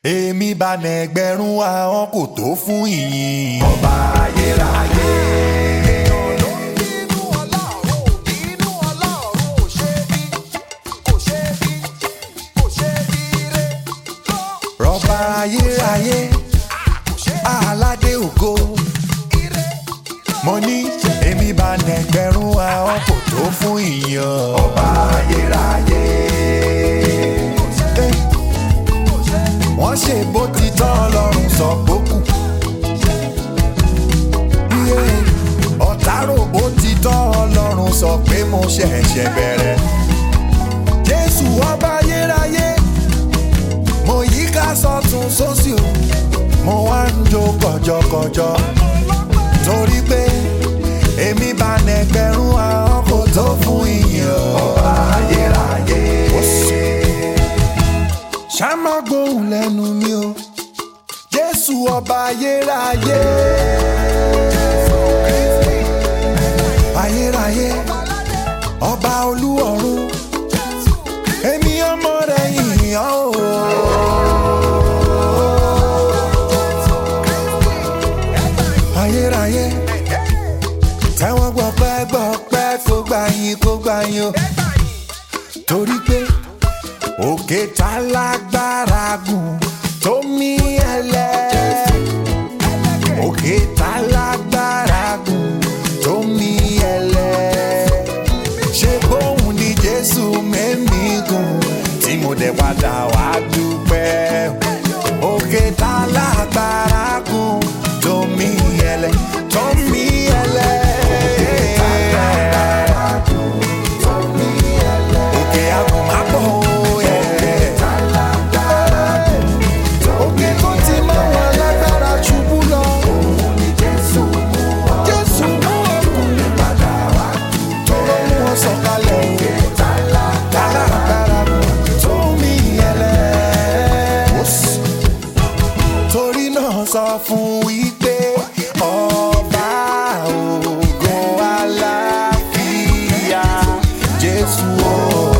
èmi bá nẹgbẹ̀rún àwọn kò tó fún ìyìn ọba ayérayé. Inú Ọlọ́run, inú Ọlọ́run ò ṣe bí, kò ṣe bí, kò ṣe bí re. rọ́bà ayérayé aládé ògo Ire, mo ní èmi bá nẹgbẹ̀rún àwọn kò tó fún ìyìn ọba ayérayé. Eh, wọ́n ṣe bó ti tọ́ ọlọ́run sọ gbókù. Yeah, ọ̀tá rò bó ti tọ́ ọlọ́run sọ pé mo ṣẹ̀ṣẹ̀ bẹ̀rẹ̀. jésù ọba ayérayé mo yí ká sọ́tún sósì o mo wá ń jó kọjọkọjọ torí pé èmi bá nẹgbẹ̀rún àwọn kò tó fún ìyìn ọba ayérayé. ṣá má gbóhùn lẹ́nu mi o jésù ọba ayérayé. ayérayé ọba olúọ̀run èmi ọmọ rẹ̀ yìnyín o. ayérayé tẹ́wọ́n gbọ́pẹ́ gbọ́pẹ́ kó gbà yín kó gbà yín o torí pé òkè tá lágbára gùn tó mí ẹlẹ́ òkè tá lágbára gùn tó mí ẹlẹ́ ṣé bóun ni jésù mẹ́mí gùn tí mo dẹ̀ padà wá dúpẹ́ òkè tá lágbára gùn tó mí ẹlẹ́ tó mí ẹlẹ́. òkè àgùnmápọ̀ òye. òkè tó ti máa wà lágbára ṣubú lọ. jésù mú ọkùn tó ló mú wọn sọ̀kalẹ̀ òkè tálágbára tó mí ẹlẹ́. torí náà sọ fún wípé ọba ògo aláfíà jésù o.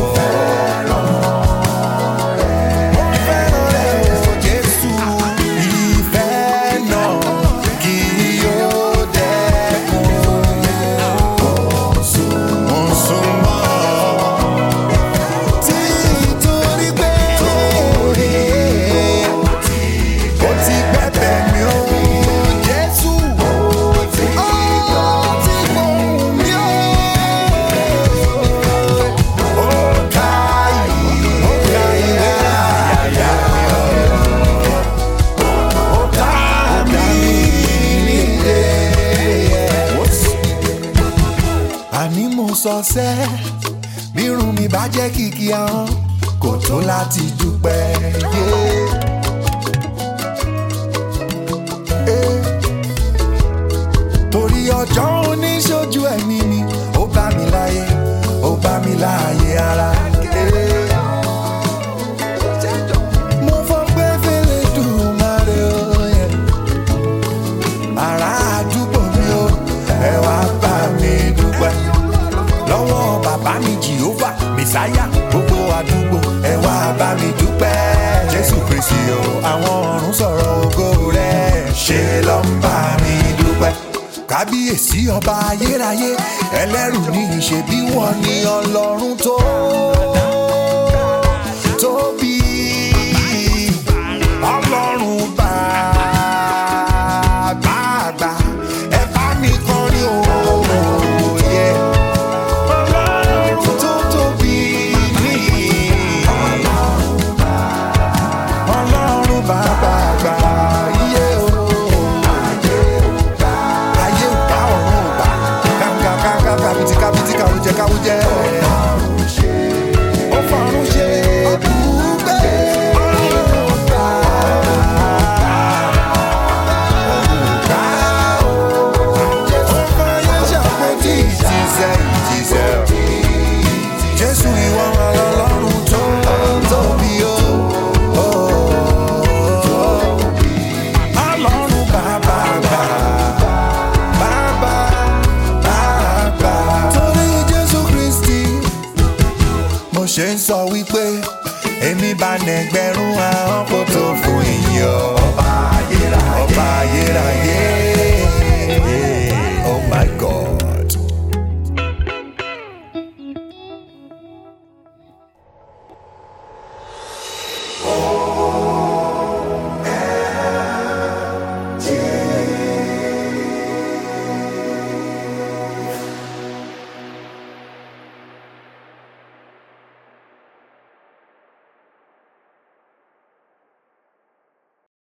Mo fẹ́ràn rẹ̀ o, Jésù. Ìfẹ́ náà kì yóò dẹ́kun. Mo ń súnmọ́ títorí pé ó ti gbẹ̀bẹ̀ mi o, Jésù. Ó ti gbóhùn mi o. Ó ka ìwé, ó ka ìwé àyà ó ká mi nílé. àní mo sọ sẹ́ bírun mi bá jẹ́ kìkì ahọ́n kò tó láti dúpẹ́. Yeah. Eh. torí ọjọ́ oníṣojú ẹ̀mí mi ó bá mi láyé ó bá mi láàyè ara. Eh. mo fọpẹ́ fẹ́lẹ́ dùn máa rẹ̀ ọ́ yẹn ará àdúgbò mi o ẹ wá bá mi dúpẹ́ lọ́wọ́ bàbá mi jehova mẹsáyà gbogbo àdúgbò ẹ wá bá mi dúpẹ́ jésù kristi o àwọn ọ̀run sọ̀rọ̀ ògo rẹ̀ ṣe ló ń bá mi dúpẹ́ kábíyèsí ọba ayérayé ẹlẹ́rù ní ìṣe bí wọ́n ní ọlọ́run tó tóbi